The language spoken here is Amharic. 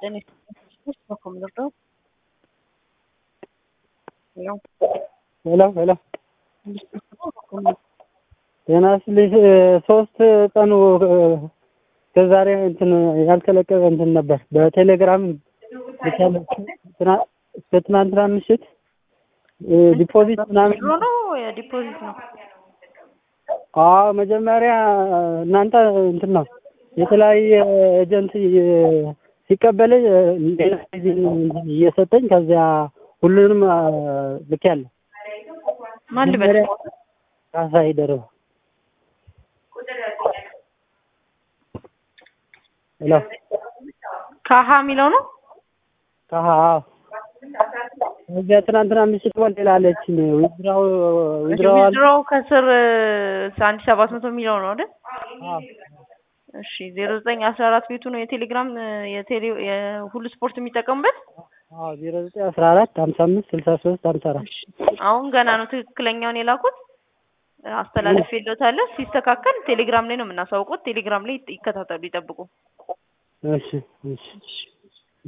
ጤና ይስጥልኝ በኮም ልርዳው? ሄሎ ሄሎ ሄሎ ጤና ይስጥልኝ ሶስት ቀኑ ከዛሬ እንትን ያልተለቀቀ እንትን ነበር በቴሌግራም ልካለ እስከ ትናንትና ምሽት ዲፖዚት ምናምን ሮ ነው የዲፖዚት ነው። አዎ መጀመሪያ እናንተ እንትን ነው የተለያየ ኤጀንት ሲቀበለኝ ሌላ ጊዜ እየሰጠኝ ከዚያ ሁሉንም ልኬያለሁ። ማን ልበል? ካሳይ ደርባ ሄሎ ካሃ የሚለው ነው። ካሃ አዎ እዚያ ትናንትና ምሽት ወል ሌላ አለችኝ ዊዝድራው ዊዝድራው ዊዝድሮው ከስር አንድ ሰባት መቶ የሚለው ነው አይደል? እሺ ዜሮ ዘጠኝ አስራ አራት ቤቱ ነው የቴሌግራም የቴሌ የሁሉ ስፖርት የሚጠቀሙበት። አዎ ዜሮ ዘጠኝ አስራ አራት ሀምሳ አምስት ስልሳ ሶስት ሀምሳ አራት እሺ አሁን ገና ነው ትክክለኛውን የላኩት አስተላለፍ የለታለ ሲስተካከል ቴሌግራም ላይ ነው የምናሳውቁት። ቴሌግራም ላይ ይከታተሉ፣ ይጠብቁ። እሺ እሺ